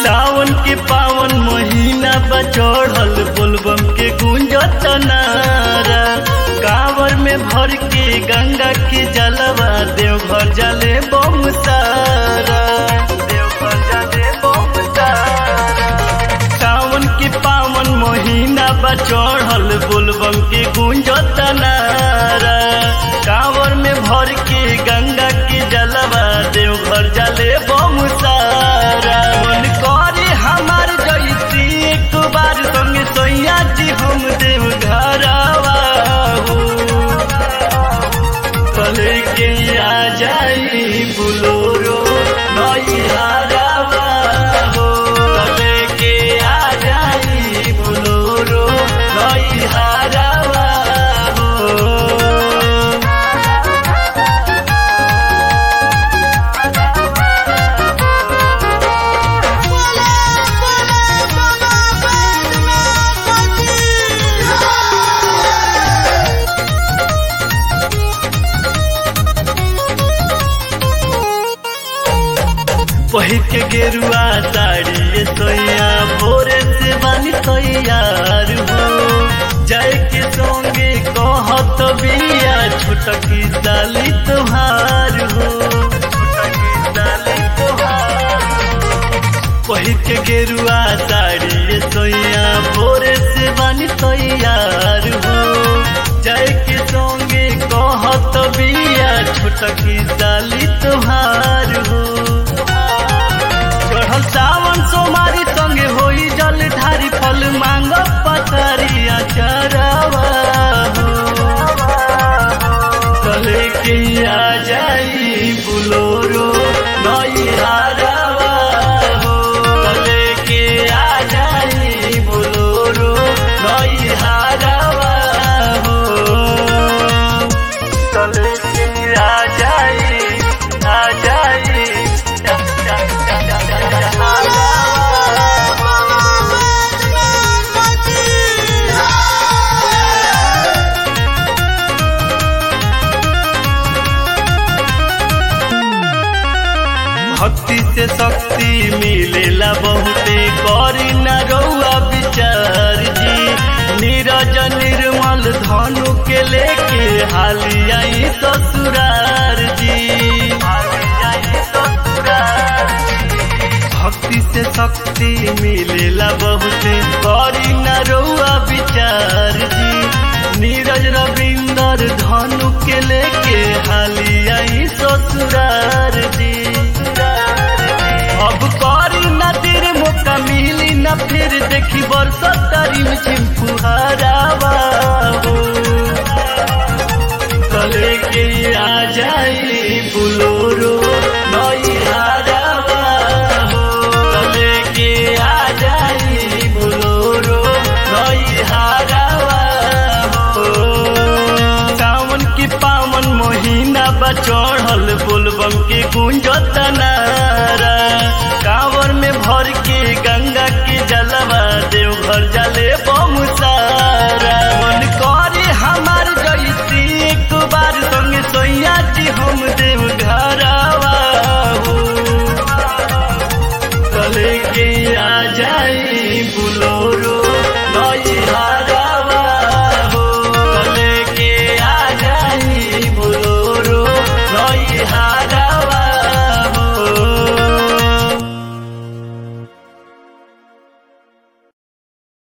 सावन के पावन महीना बचढ़ल बोलबम के गुंजत नारा कांवर में भर के गंगा के जलवा देवघर जले बम सारा देवघर जले बम सारा सावन के पावन महीना बचढ़ल बोलबम के गुंजत नारा कांवर में भर के गंगा के जलवा देवघर जले बम सारा मन करे हमार जैती एक बार संगे सैया जी हम देवघरवा हो कले के आ जाई बुलोरो नैहरवा हो कले के आ जाई बुलोरो नैहरवा हो बोले बोले बाबा बैद्यनाथ की पहिर के गेरुआ साड़ी ये सोया भोरे से बानी तैयार हो जाए के संगे कहत बिया छुटकी साली तुहार हो छुटकी साली तुहार पहिर के गेरुआ साड़ी ये सोया भोरे से बानी तैयार हो जाए के संगे कहत बिया छुटकी साली तुहार हो चढ़ल सावन सोमारी संगे होई जल ढारी फल मांग पतरिया चरवा कले के आ जाई बुलोरो नैहरवा हो कले के आ जाई बुलोरो नैहरवा हो कले के आ जाई आ जाई बोले बाबा बैद्यनाथ की भक्ति से शक्ति मिलेला बहुते करी न रउआ विचार जी नीरज निर्मल धनु के लेके हाली आई ससुरार जी भक्ति से शक्ति मिलेला बहुते करी न रउआ विचार जी नीरज रविंदर धनु के लेके हाली आई ससुरार जी अब करी न देर मौका मिली न फिर देखी बरस तारी में चिंपुहारावा हो कले के आ जाई बुलोरो नैहरवा हो कले के आ जाई बुलोरो नैहरवा हो सावन के पावन महीना बचढ़ल बोलबम के गुंजत ना